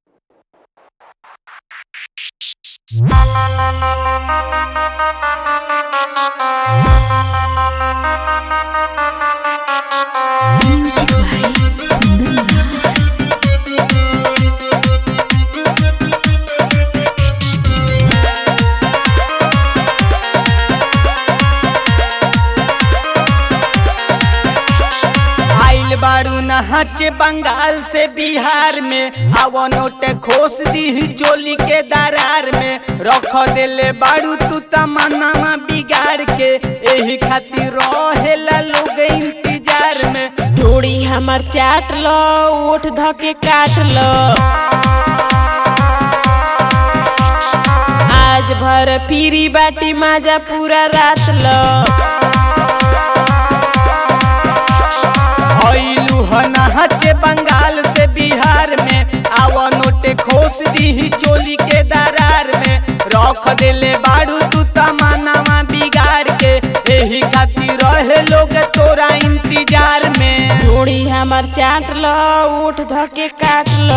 Music by Kundan Raj. आइल बारू नहाचे बंगाल से बिहार में आवा नोट खोस दी चोली के दरार में रख देले बारू तू तमन्ना बिगाड़ के एही खातिर रहेला लोग इंतजार में डोरी हमर चाट लो ओठ धके काट लो आज भर फिरी बाटी माजा पूरा रात लो आइलू ह नहाचे बंगाल से बिहार में आवा नोट खोस दी चोली के दरार में रख देले बारू तू तमन्ना बिगाड़ के एही खातिर रहे लोग तोरा इंतजार में डोरी हमर चाट लो ओठ धके काट लो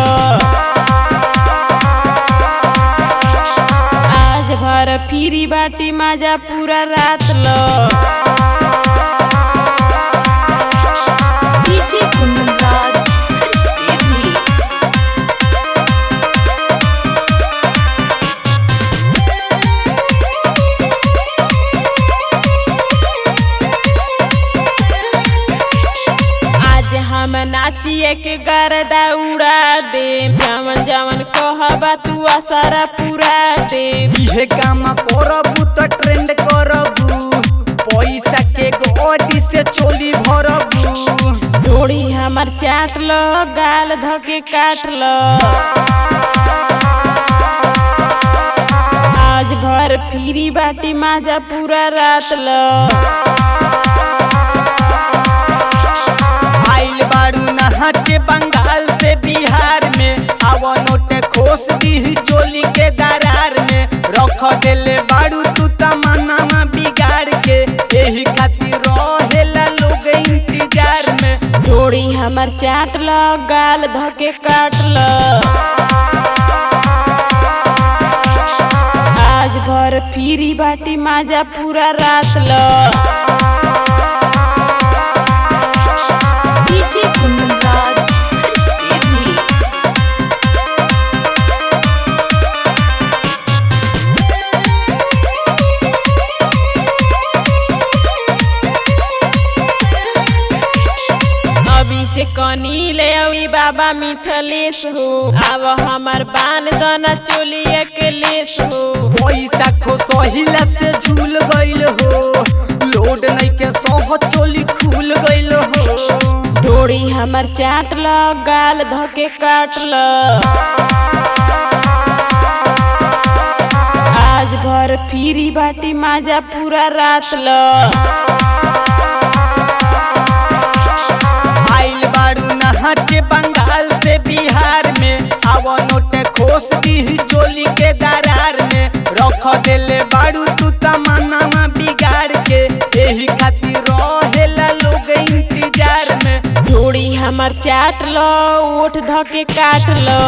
आज भर फिरी बाटी माजा पूरा रात लो DJ Kundan Raj. Sidhi. आज हम नाचिए के गरदा उड़ा दे जवन जवन कहबा तू असरा पूरा दे इहे काम करबू त ट्रेंड करबू पैसा के गोडी से चोली भरबू डोरी हमर चाट लो गाल धके काट लो आज भर फिरी बाटी माजा पूरा रात लो आइल बारू नहाचे बंगाल से बिहार में आवा नोट खोस दी चोली के दरार में रख देले बारू तू तमन्ना बिगाड़ के एही खातिर रहेला लोग इंतजार में डोरी हमर चाट लो गाल धके काट लो आज भर फिरी बाटी माजा पूरा रात लो DJ Kundan Raj. Sidhi. अभी से कनी ले अवी बाबा मिथलेश हो अब हमार बान दना चोली अकेलेश हो पैसा खो सहिला से झूल गइल हो लोड नहीं के सह चोली खुल गइल हो डोरी हमर चाट लो गाल धके काट लो आज भर फिरी बाटी माजा पूरा रात लो आइल बारू नहाचे बंगाल से बिहार में आवा नोट खोस दी चोली के दरार में रख देले बारू तू तमन्ना बिगाड़ के एही खातिर रहेला लोग इंतजार में डोरी हमर चाट लो ओठ धके काट लो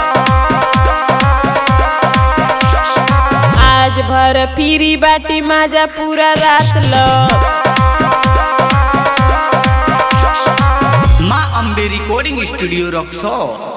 आज भर फिरी बाटी माजा पूरा रात लो माँ अम्बे रिकॉर्डिंग स्टूडियो रक्सो